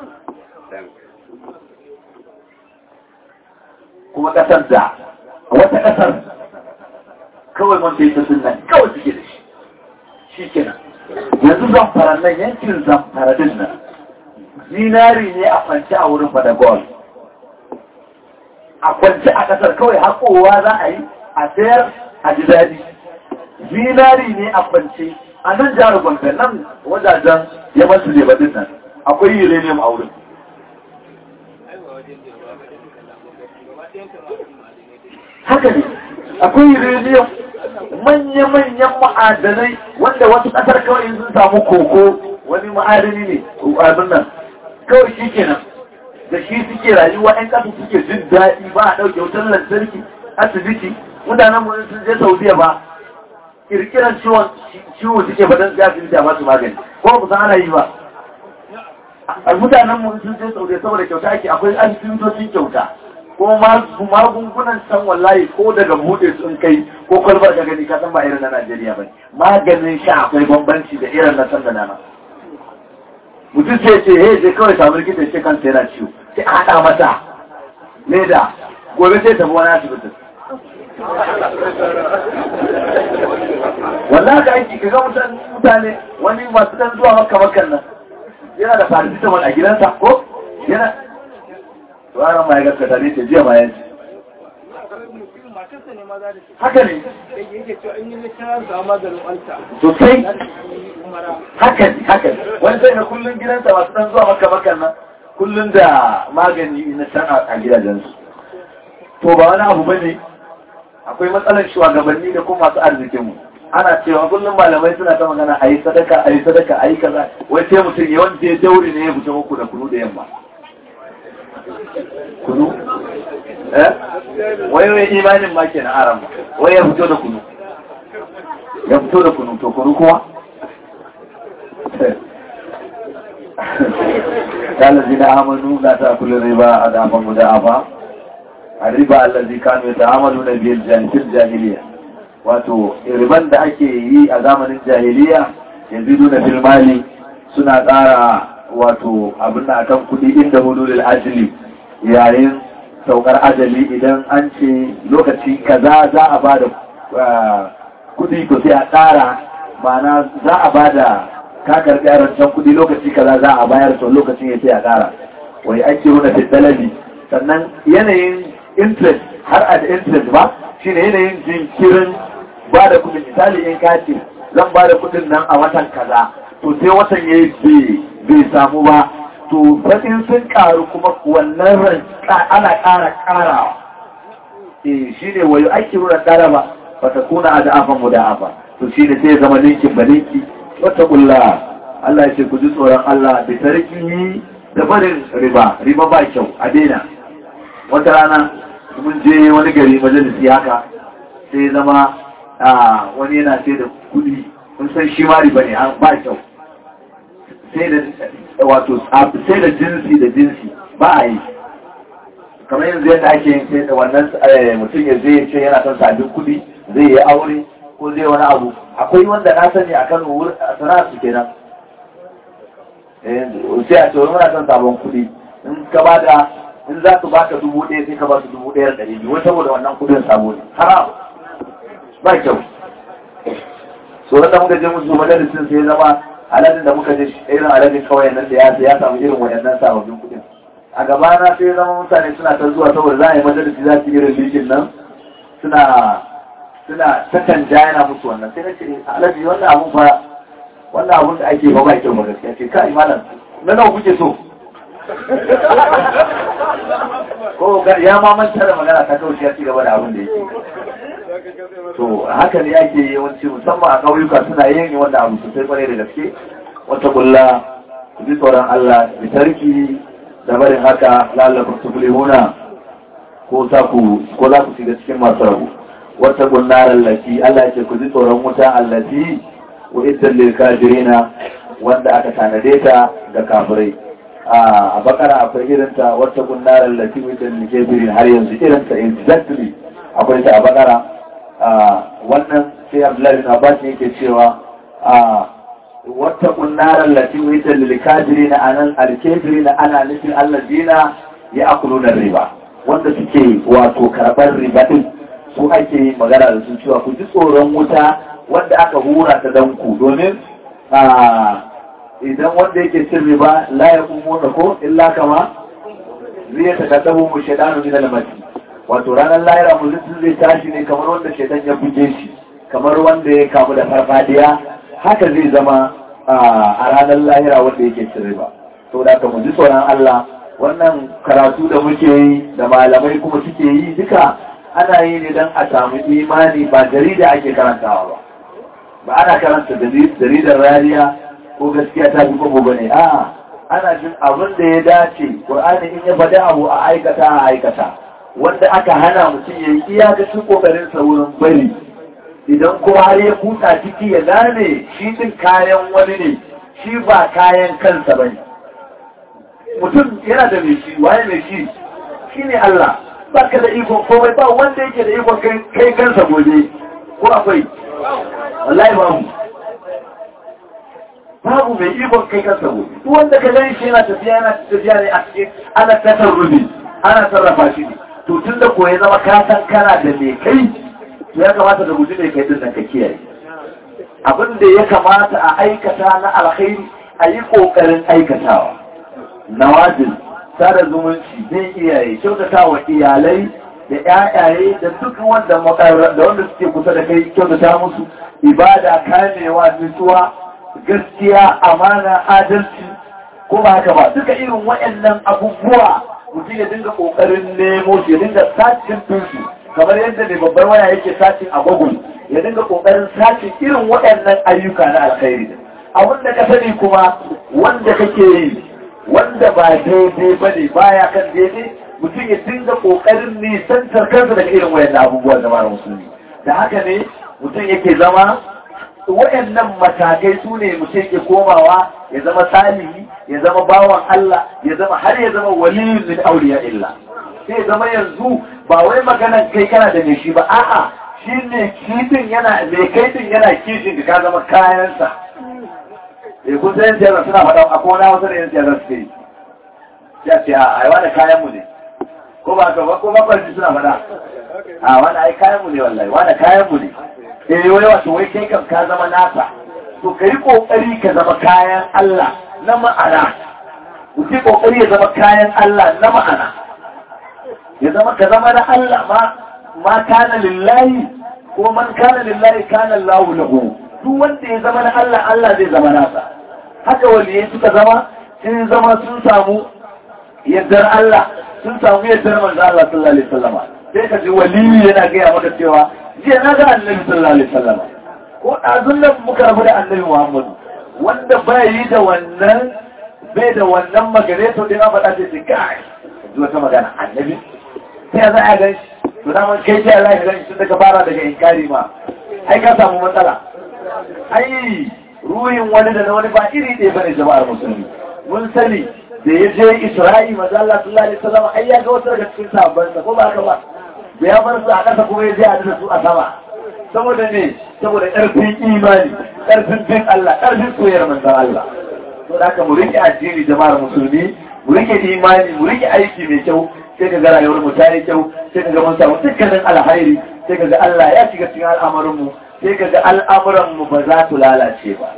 kuma ƙasar da wata ƙasar kawai man ta sunan kawai suke da shi shi kenan yanzu zamfara nan yankin zamfara din nan zinari ne a kwanci a wurin fadagol a kwanci a ƙasar kawai haƙowa za a yi a sayar a ji daɗi zinari ne a kwanci a nan jihar gwamnati nan wajajen yaman su ne din nan akwai uranium a wurin haka ne akwai uranium manya-manyan ma'adanai wanda wasu ƙasar kawai sun samu koko wani ma'adani ne abin nan kawai shi kenan da shi suke rayuwa 'yan ƙasa suke jin daɗi ba a ɗauke wutar lantarki asibiti mutanen mu sun je saudiya ba kirkiran ciwon ciwo suke ba don su asibiti a masu magani ko ba san ana yi ba a mutanen mu sun je saudiya saboda kyauta ake akwai asibitocin kyauta ko magungunan san wallahi ko daga bude sun kai ko kwalbar ka gani ka san ba irin na Najeriya ba maganin sha akwai bambanci da irin na san da nana mutum sai ce he je kawai samu likita ce kansa yana ciwo sai a haɗa mata leda gobe sai tafi wani asibitin wallahi ka aiki ka ga mutane wani masu dan zuwa maka makan nan yana da paracetamol a gidansa ko yana ranar ma ya gaskata ne ce jiya ma yanci haka ne sosai haka ne haka ne wani sai na kullum gidansa masu dan zuwa maka makan nan kullum da magani na can a gidajensu to ba wani abu bane akwai matsalar shugabanni da kuma masu arzikinmu ana cewa kullum malamai suna ta magana a yi sadaka a yi sadaka a yi kaza wai sai mutum yawan je dauri ne ya fita muku da kunu da yamma kunu eh wai wai imanin ma ke na aram wai ya fito da kunu ya fito da kunu to kunu kuma قال الذين آمنوا لا تأكلوا الربا أضعافا مضاعفا الربا الذي كانوا يتعاملون به في الجاهلية wato riban da ake yi a zamanin jahiliya yanzu na filmali suna tsara wato abin da akan kudi inda hululul ajali yayin saukar ajali idan an ce lokaci kaza za a ba da kudi to sai a tsara mana za a ba da kakar rancen kudi lokaci kaza za a bayar to lokacin ya sai a tsara wai ake runa fitalabi sannan yanayin interest har a da interest ba shine yanayin jinkirin ba da kudin misali in kace zan ba da kudin nan a watan kaza to sai watan ya yi bai samu ba to fadin sun karu kuma wannan ran ana ƙara ƙarawa eh shi ne wayo aiki ruran dara ba ba ta kuna a da'afan mu da'afa to shi ne sai ya zama ninkin ba ninki wata kulla Allah ya ce ku ji tsoron Allah da tarki da barin riba riba ba kyau a daina wata rana mun je wani gari majalisi haka sai zama a wani yana sai da kudi kun san shi ma riba ne an ba kyau sai da wato sai da jinsi da jinsi ba a yi kamar yanzu yadda ake yin sai da wannan mutum ya zai ce yana son sabbin kudi zai yi aure ko zai wani abu akwai wanda na sani a kan sana'a su kenan sai a ce wani muna son sabon kudi in ka ba da in za su baka dubu ɗaya sai ka ba su dubu ɗaya da ɗari biyu wai saboda wannan kudin sabo ne haram ba kyau tsoron da muka je musu majalisin sai zama aladin da muka je irin aladin kawai nan da ya ya samu irin wayannan sababbin kudin a gaba na sai zama mutane suna ta zuwa saboda za a yi majalisi za su irin likin nan suna suna ta canja yana musu wannan sai na ce alaji wannan abun fa wannan abun da ake ba ba kyau ba gaskiya ce kai malam na nawa kuke so ko ya ma manta da magana ta kawai ya ci gaba da abin da yake to haka ne ake yawanci musamman a ƙauyuka suna yin wanda abu sosai kwarai da gaske wata kulla ku ji tsoron Allah bi tarki da barin haka lalakun tuflihuna ko za ku ko za ku shiga cikin masu rabu wata gunnar allati Allah ce ku ji tsoron wuta allati wa iddan lil kafirina wanda aka tanade ta ga kafirai a bakara akwai irinta wata gunnar allati wa iddan lil kafirin har yanzu irinta exactly akwai ta a bakara wannan sai Abdullahi bin Abbas yake cewa wata kunnarar latin wita lilikajiri na anan alkebiri na ana nufin allazina ya akulu na riba wanda suke wato karɓar riba ɗin su ake magana da su cewa ku ji tsoron wuta wanda aka hura ta dan ku domin idan wanda yake cin riba la ya kuma ko illa kama zai ta kaddabu mu shaidanu min al-mati wato ranar lahira mutum zai tashi ne kamar wanda shaidan ya buge shi kamar wanda ya kamu da farfadiya haka zai zama a ranar lahira wanda yake cin riba to da ka ji tsoron Allah wannan karatu da muke yi da malamai kuma suke yi duka ana yi ne don a samu imani ba jarida ake karantawa ba ba ana karanta jaridar rariya ko gaskiya ta fi kwabo ba ne a ana jin abin da ya dace ƙur'ani in ya faɗi abu a aikata a aikata wanda aka hana mutum ya yi iyakacin ƙoƙarinsa wurin bari idan kuma har ya kuta ciki ya gane shi din kayan wani ne shi ba kayan kansa ba ne mutum yana da mai shi waye mai shi shi ne Allah ba ka da ikon komai ba wanda yake da ikon kai kansa gobe ko akwai wallahi babu babu mai ikon kai kansa gobe duk wanda ka gani shi yana tafiya yana tafiya ne a cikin ana tasarrufi ana sarrafa shi ne to tun da koya zama ka san kana da mai kai to ya kamata da guji mai kai din nan ka kiyaye abin da ya kamata a aikata na alkhairi a yi kokarin aikatawa nawajin sada zumunci zai iyaye kyautata wa iyalai da ƴaƴaye da duk wanda da wanda suke kusa da kai kyautata musu ibada kamewa nutsuwa gaskiya amana adalci ko ba haka ba duka irin waɗannan abubuwa mutum ya dinga ƙoƙarin nemo shi ya dinga sacin tunsu kamar yadda mai babbar waya yake sacin a google ya dinga ƙoƙarin sacin irin waɗannan ayyuka na alkhairi abin da ka sani kuma wanda kake yi wanda ba daidai ba ne baya kan daidai mutum ya dinga ƙoƙarin nisantar kansa daga irin waɗannan abubuwan da mara musulmi da haka ne mutum yake zama waɗannan matakai su ne mutum ke komawa ya zama salihi ya zama bawan Allah ya zama har ya zama waliyun min auliya illa sai ya zama yanzu ba wai maganan kai kana da mai shi ba a'a shi ne kifin yana mai kaifin yana kishin ka zama kayansa eh kun san siyasa suna faɗa a kona wasu da yan siyasa suke yi ya ce a ai wani kayan mu ne ko ba ka ba ko ba suna faɗa a wani ai kayan mu ne wallahi wani kayan mu ne eh wai wato wai kai kam ka zama nasa to kai kokari ka zama kayan Allah na ma'ana kuke kokari ya zama kayan Allah na ma'ana ya zama ka zama na Allah ma ma kana lillahi ko man kana lillahi kana Allahu lahu duk wanda ya zama na Allah Allah zai zama nasa haka waliyai suka zama sun zama sun samu yardar Allah sun samu yardar manzo Allah sallallahu alaihi wasallam sai ka ji waliyi yana gaya maka cewa jiya na ga annabi sallallahu alaihi wasallam ko ɗazun nan muka rabu da annabi Muhammadu wanda bai yi da wannan bai da wannan magana to dai na faɗa ce ce kai zuwa ta magana annabi sai za a gan shi to da man kai sai Allah ya gan shi daga fara daga inkari ma ai ka samu matsala ai ruhin wani da na wani ba iri ɗaya bane jama'ar musulmi mun sani da ya je Isra'i maza Allah sallallahu alaihi wasallam ai ya ga wasu daga cikin sahabbansa ko ba haka ba da ya bar su a ƙasa kuma ya je a da su a sama saboda ne saboda ƙarfin imani ƙarfin bin Allah ƙarfin soyayyar manzon Allah to da haka mu rike addini jama'ar musulmi mu rike imani mu rike aiki mai kyau sai ka ga rayuwar mu ta yi kyau sai ka ga mun samu dukkanin alhairi sai ka ga Allah ya shiga cikin al'amarin mu sai ka ga al'amuran mu ba za su lalace ba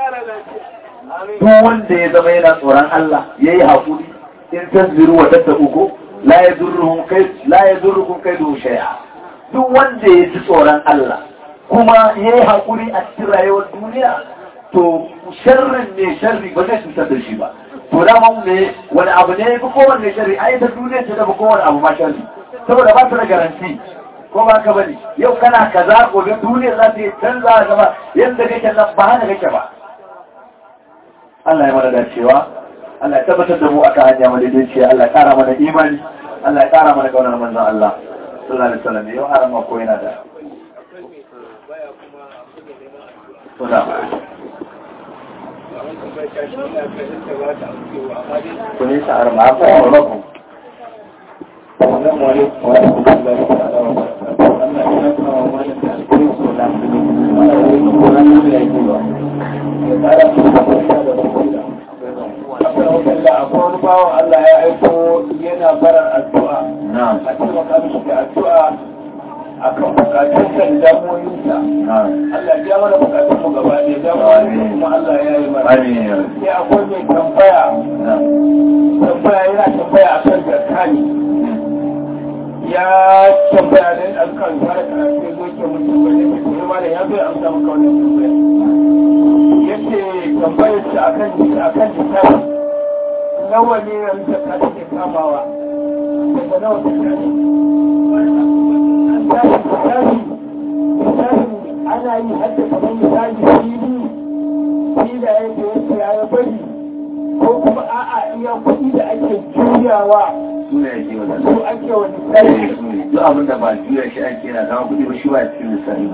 duk wanda ya zama yana tsoron Allah yayi hakuri in tasbiru wa tattaku ko la yadurruhum kai la yadurrukum kaidu shay'a duk wanda ya ji tsoron Allah kuma yayi hakuri a cikin rayuwar duniya to sharrin ne sharri ba zai cutar da shi ba to dama ne wani abu ne ya fi kowanne sharri ai ta duniya ce da fi kowanne abu ma sharri saboda ba su da garanti ko ba ka bane yau kana kaza gobe duniya za ta yi canza gaba yadda kake nan ba hana kake ba Allah ya mana dacewa Allah ya tabbatar da mu aka hanya madaidaiciya Allah ya kara mana imani Allah ya kara mana kaunar manzon Allah sallallahu alaihi wasallam yau haram ko yana da Tuna. Kuni sa'ar ma ko rabu. Assalamu alaikum wa rahmatullahi ta'ala wa barakatuh. Allah ya kawo mana da alƙawarin sona. Allah ya yi ko ran da yake ba. Ya tsara mu da barka da wasila. Akwai wanda akwai wani bawan Allah ya aiko yana barar addu'a. Na'am. A taimaka mishi da addu'a akan bukatunsa da damuwoyinsa. Na'am. Allah ya mana bukatun mu gaba ɗaya damuwoyinsa kuma Allah ya yi mana. Amin. Sai akwai mai tambaya Na'am. tambaya yana tambaya akan zakani. ya tambaya da an kan fara karatu ya zo ke mutum ba ne mai kuma da ya zo ya amsa maka wannan tambaya yace tambayar shi akan jika akan jika nawa ne yanzu zakka take kamawa daga nawa ta kare an tashi misali misali ana yi hadda kamar misali fili filaye da yake ya bari ko kuma a'a iya kuɗi da ake juyawa Suna yake wannan. su ake wa misali Duk abin da ba juya shi ake yana zama kuɗi ba shi ba cikin lissafi.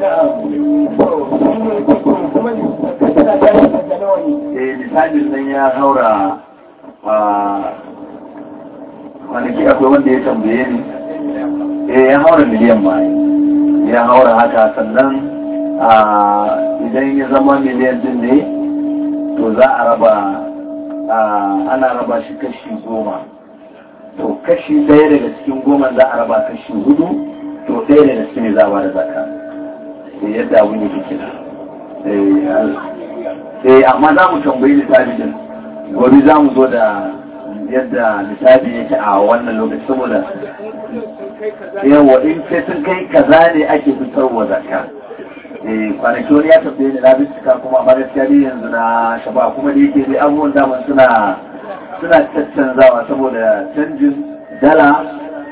Eh, misalin nan ya haura a kwanaki akwai wanda ya tambaye ni eh ya haura miliyan ma ya haura haka sannan idan ya zama miliyan din ne to za a raba ana raba shi kashi goma to kashi ɗaya daga cikin goma za a raba kashi hudu to ɗaya daga cikin za a ba da zaka yadda abin yake kina eh amma za mu tambayi lissafi din gobe za mu zo da yadda lissafi yake a wannan lokaci saboda yawa in sai sun kai kaza ne ake fitarwa zakka eh kwanaki wani ya tafiye ni na bincika kuma amma gaskiya dai yanzu na shaba kuma da yake dai abubuwan daman suna suna caccanzawa saboda canjin dala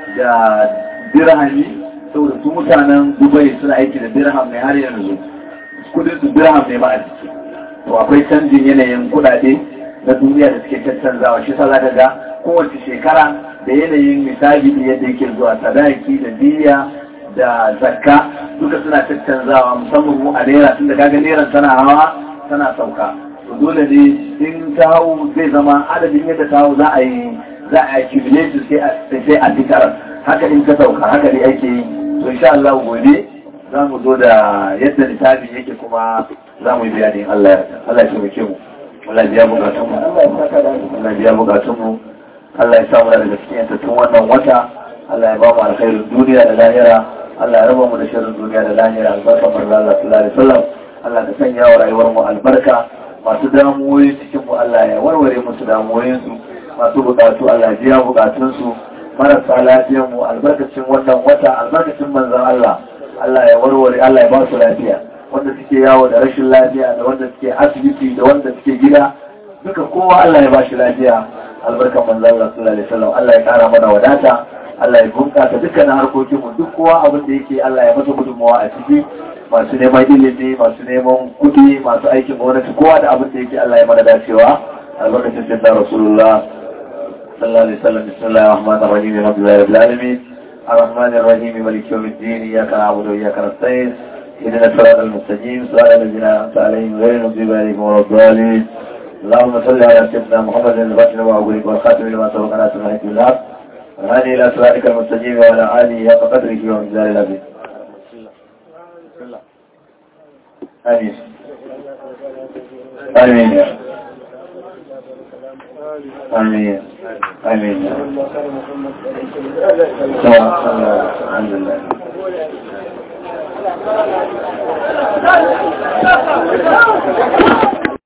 da dirhami saboda su mutanen dubai suna aiki da dirham ne har yanzu kudin su dirham ne ba a ciki to akwai canjin yanayin kudade na duniya da suke caccanzawa shi sa zaka ga kowace shekara da yanayin misali da yadda yake zuwa sadaki da diya da zakka duka suna caccanzawa musamman mu a naira tun da kaga naira tana hawa tana sauka to dole ne in ta hau zai zama adadin yadda ta hau za a yi za a accumulate sai sai a fitar haka in ka sauka haka ne ake yi to insha Allah gobe za mu zo da yadda lissafi yake kuma za mu yi bayanin Allah ya Allah ya taimake mu Allah biya bukatun mu Allah biya bukatun mu Allah ya samu daga cikin yantattun wannan wata Allah ya ba mu alkhairin duniya da lahira Allah ya raba mu da shirin duniya da lahira albarka manzo Allah sallallahu alaihi wasallam Allah ka sanya wa rayuwar mu albarka masu damuwoyi cikin mu Allah ya warware musu damuwoyin su masu bukatu Allah ya biya bukatun su marasa lafiyar mu albarkacin wannan wata albarkacin manzon Allah Allah ya warware Allah ya ba su lafiya wanda suke yawo da rashin lafiya da wanda suke asibiti da wanda suke gida duka kowa Allah ya ba shi lafiya albarkan manzo Allah sallallahu alaihi wasallam Allah ya kara mana wadata Allah ya bunkasa dukkanin harkokin mu duk kowa abin da yake Allah ya masa gudunmawa a ciki masu neman ilimi masu neman kudi masu aikin gwamnati kowa da abin da yake Allah ya mana dacewa albarkacin jinda rasulullah sallallahu alaihi wasallam bismillahir rahmanir rahim alhamdulillahi rabbil alamin الرحمن الرحيم مالك يوم الدين إياك نعبد وإياك نستعين اهدنا الصراط المستقيم صراط الذين أنعمت عليهم غير المغضوب عليهم ولا الضالين اللهم صل على سيدنا محمد البشر وأبوك والخاتم لما سبق على سمعك بالحق وهذه إلى صراطك المستقيم وعلى آله حق قدره ومقدار العظيم آمين آمين آمين آمين الحمد لله Thank you.